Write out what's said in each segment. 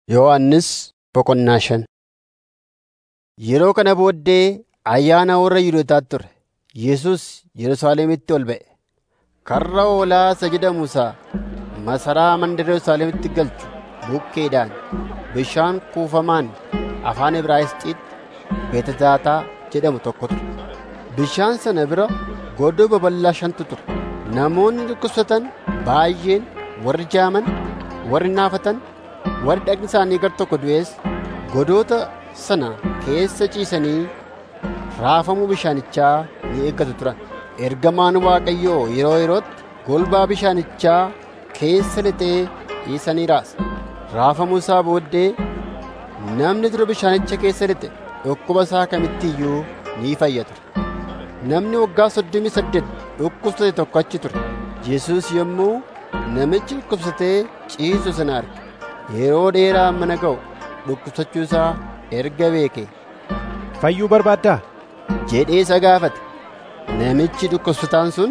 Yohannis boqonnaa shan Yeroo kana booddee ayyaana warra Yihuudootaatti ture. Yesuus Yerusaalemitti ol ba'e. Karra Hoolaa isa jedhamu isa masaraa mandara Yerusaalemitti galchu bukkeedhaan bishaan kuufamaan afaan Ibraayisxiitti Beetezaataa jedhamu tokko ture. Bishaan sana bira godoo babal'aa shantu ture. Namoonni dhukkubsatan baay'een warri jaaman, warri naafatan, warri dhagni isaanii gar tokko du'es godoota sana keessa ciisanii raafamuu bishaanichaa ni eeggatu turan. Ergamaan Waaqayyoo yeroo yerootti golbaa bishaanichaa keessa lixee dhiisanii raasa. Raafamuu isaa booddee namni dura bishaanicha keessa lixe dhukkuba isaa kamitti iyyuu ni fayya ture. Namni waggaa soddomii saddeet dhukkubsate tokko achi ture. Yesuus yommuu namichi dhukkubsatee ciisu sana arge. Yeroo dheeraa mana ga'u dhukkubsachuu isaa erga beeke Fayyuu barbaaddaa? jedhee isa gaafate. Namichi dhukkubsataan sun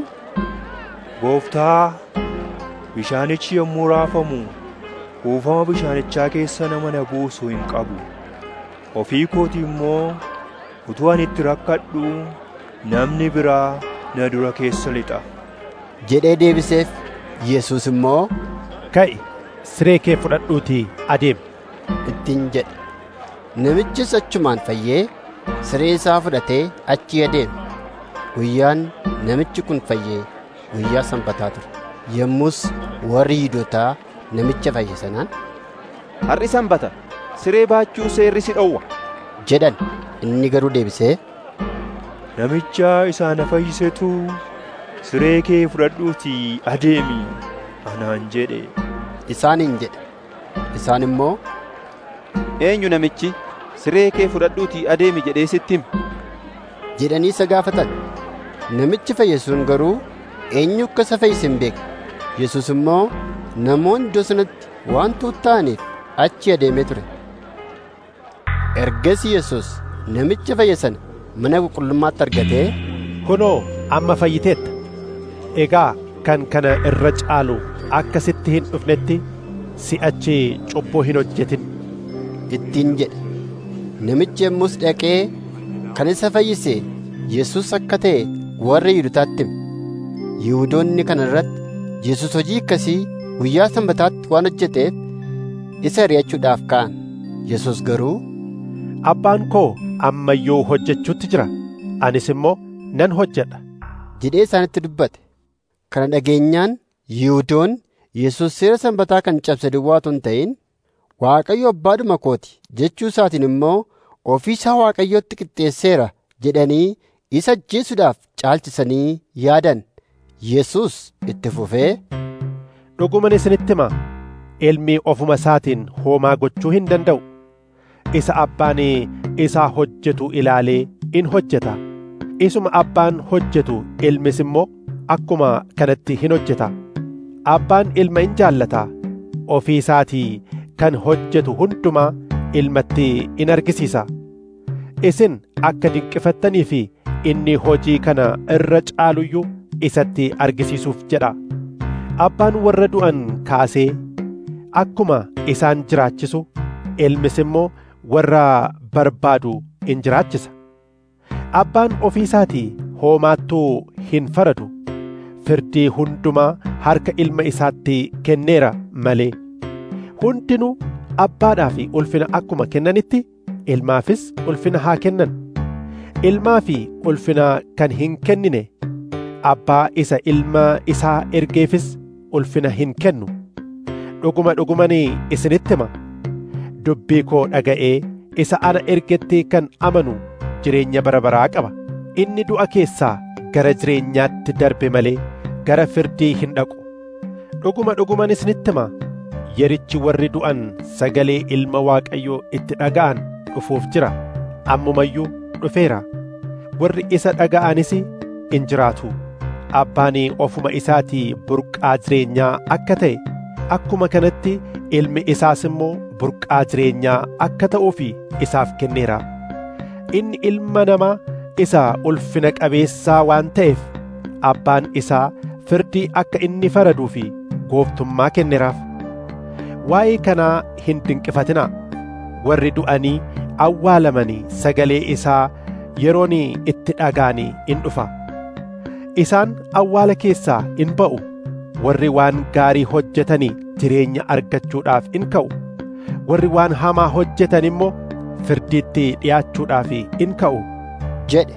Gooftaa, bishaanichi yommuu raafamu kuufama bishaanichaa keessa nama na buusu hin qabu. Ofii kootii immoo utuu ani itti rakkadhu namni biraa na dura keessa lixa. jedhee deebiseef. Yesuus immoo Ka'i siree kee fudhadhuutii adeemi. ittiin jedhe. Namichis achumaan fayyee siree isaa fudhatee achii adeeme. Guyyaan namichi kun fayyee guyyaa sanbataa ture. Yommus warri Yihuudootaa namicha fayye sanaan Har'i sanbata siree baachuu seerri si dhowwa. jedhan. Inni garuu deebisee Namicha isaa na fayyisetu siree kee fudhadhuutii adeemi anaan jedhe. isaaniin jedhe. Isaan immoo Eenyu namichi siree kee fudhadhuutii adeemi jedhee sitti hime? jedhanii isa gaafatan. Namichi fayye sun garuu eenyu akka isa fayyise hin beekne. Yesuus immoo namoonni iddoo sanatti waan tuutta'aniif achi adeemee ture. Ergasii Yesuus namicha fayye sana mana qulqullummaatti argatee Kunoo amma fayyiteetta. Egaa kan kana irra caalu akka sitti hin dhufnetti si'achi cubbuu hin hojjetin. ittiin jedhe. Namichi yommus dhaqee kan isa fayyise Yesuus akka ta'e warra Yihuudootaatti hime. Yihuudoonni kana irratti Yesuus hojii akkasii guyyaa sanbataatti waan hojjeteef isa ari'achuudhaaf ka'an. Yesuus garuu Abbaan koo amma iyyuu hojjechuutti jira. Anis immoo nan hojjedha. jedhee isaanitti dubbate. Kana dhageenyaan Yihuudoonni Yesuus seera sanbataa kan cabse duwwaa otoo hin ta'in Waaqayyo abbaadhuma kooti jechuu isaatiin immoo ofii isaa Waaqayyotti qixxeesseera jedhanii isa ajjeesuudhaaf caalchisanii yaadan. Yesuus itti fufee Dhuguman isinitti himaa ilmi ofuma isaatiin homaa gochuu hin danda'u. Isa abbaan isaa hojjetu ilaalee in hojjeta. Isuma abbaan hojjetu ilmis immoo akkuma kanatti hin hojjeta. Abbaan ilma in jaallata. Ofii isaatii kan hojjetu hundumaa ilmatti in argisiisa. Isin akka dinqifattanii fi inni hojii kana irra caaluyyuu isatti argisiisuuf jedha. Abbaan warra du'an kaasee akkuma isaan jiraachisu ilmis immoo warra barbaadu in jiraachisa. Abbaan ofii isaatii hoomaattuu hin faradu. Firdii hundumaa harka ilma isaatti kenneera malee. Hundinuu abbaadhaaf ulfina akkuma kennanitti ilmaafis ulfina haa kennan. Ilmaa fi ulfina kan hin kennine abbaa isa ilma isaa ergeefis ulfina hin kennu. Dhuguma dhugumanii isinitti hima. Dubbii koo dhaga'ee isa ana ergetti kan amanu jireenya bara baraa qaba. Inni du'a keessaa gara jireenyaatti darbe malee gara firdii hin dhaqu. Dhuguma dhuguman isinitti hima. Yerichi warri du'an sagalee ilma Waaqayyoo itti dhaga'an dhufuuf jira. Ammumayyuu dhufeera. Warri isa dhaga'anis in jiraatu. Abbaan ofuma isaatii burqaa jireenyaa akka ta'e akkuma kanatti ilmi isaas immoo burqaa jireenyaa akka ta'uuf isaaf kenneera. Inni ilma namaa isa ulfina qabeessaa waan ta'eef abbaan isaa firdii akka inni faraduu fi gooftummaa kenneeraaf. waa'ee kanaa hin dinqifatinaa warri du'anii awwaalamanii sagalee isaa yeroon itti dhaga'anii in dhufa isaan awwaala keessaa in ba'u warri waan gaarii hojjetanii jireenya argachuudhaaf in ka'u warri waan hamaa hojjetan immoo firdiitti dhi'aachuudhaaf in ka'u jedhe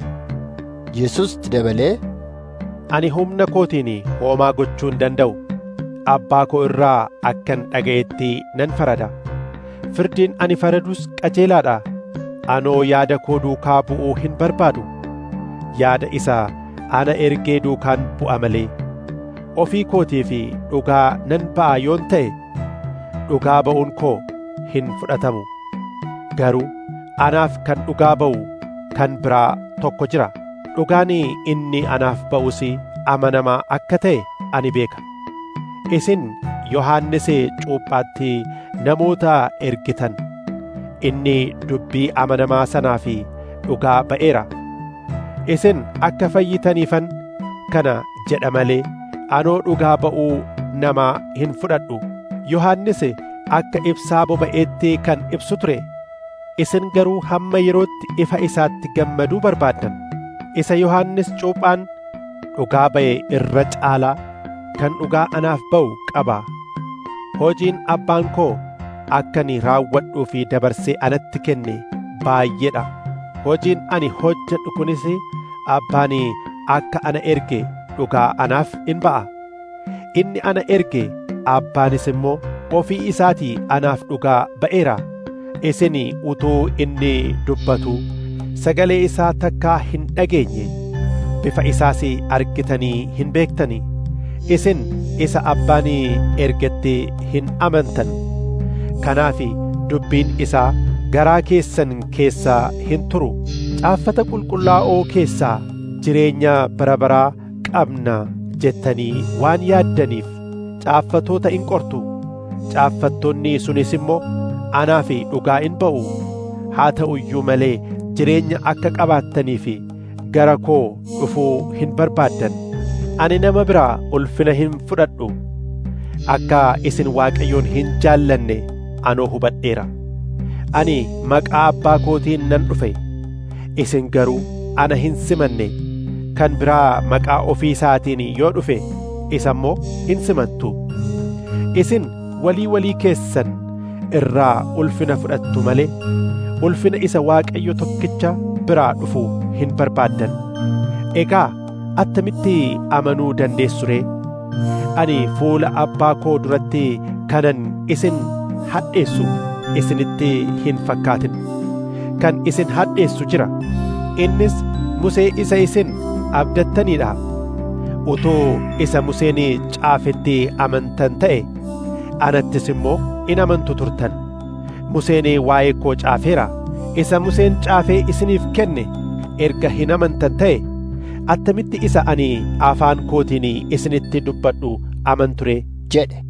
Yesus dabalee ani humna kootiin hoomaa gochuu hin danda'u abbaa koo irraa akkan dhaga'etti nan farada firdiin ani faradus qajeelaadha anoo yaada koo duukaa bu'uu hin barbaadu yaada isa ana ergee duukaan bu'a malee ofii kootii fi dhugaa nan ba'a yoon ta'e dhugaa ba'uun koo hin fudhatamu garuu anaaf kan dhugaa ba'u kan biraa tokko jira dhugaan inni anaaf ba'us amanamaa akka ta'e ani beeka isin yohannis cuuphaatti namoota ergitan inni dubbii amanamaa sanaa fi dhugaa ba'eera isin akka fayyitaniifan kana jedha malee anoo dhugaa ba'uu namaa hin fudhadhu yohannis akka ibsaa boba'eetti kan ibsu ture isin garuu hamma yerootti ifa isaatti gammaduu barbaaddan isa yohannis cuuphaan dhugaa ba'e irra caalaa kan dhugaa anaaf ba'u qaba hojiin abbaan koo akka ani raawwadhuu fi dabarsee anatti kenne baay'eedha hojiin ani hojjedhu kunis abbaan akka ana erge dhugaa anaaf in ba'a inni ana erge abbaanis immoo ofii isaatii anaaf dhugaa ba'eera isin utuu inni dubbatu sagalee isaa takkaa hin dhageenye bifa isaas argitanii hin beektanii isin isa abbaan ergetti hin amantan kanaaf dubbiin isaa garaa keessan keessaa hin turu caaffata qulqullaa'oo keessaa jireenya bara baraa qabna jettanii waan yaaddaniif caaffatoota in qortu caaffattoonni sunis immoo anaaf dhugaa in ba'u haa ta'u iyyuu malee jireenya akka qabaattaniif gara koo dhufuu hin barbaaddan ani nama biraa ulfina hin fudhadhu akka isin waaqayyoon hin jaallanne anoo hubadheera ani maqaa abbaa kootiin nan dhufe isin garuu ana hin simanne kan biraa maqaa ofii isaatiin yoo dhufe isa immoo hin simattu isin walii walii keessan irraa ulfina fudhattu malee ulfina isa waaqayyo tokkicha biraa dhufu hin barbaaddan egaa attamitti amanuu dandeessu ree ani fuula abbaa koo duratti kanan isin hadheessu isinitti hin fakkaatin kan isin hadheessu jira innis musee isa isin abdattaniidha utuu isa museen caafetti amantan ta'e anattis immoo in amantu turtan museen waa'ee koo caafeera isa museen caafee isiniif kenne erga hin amantan ta'e attamitti isa ani afaan kootiin isinitti dubbadhu amanture jedhe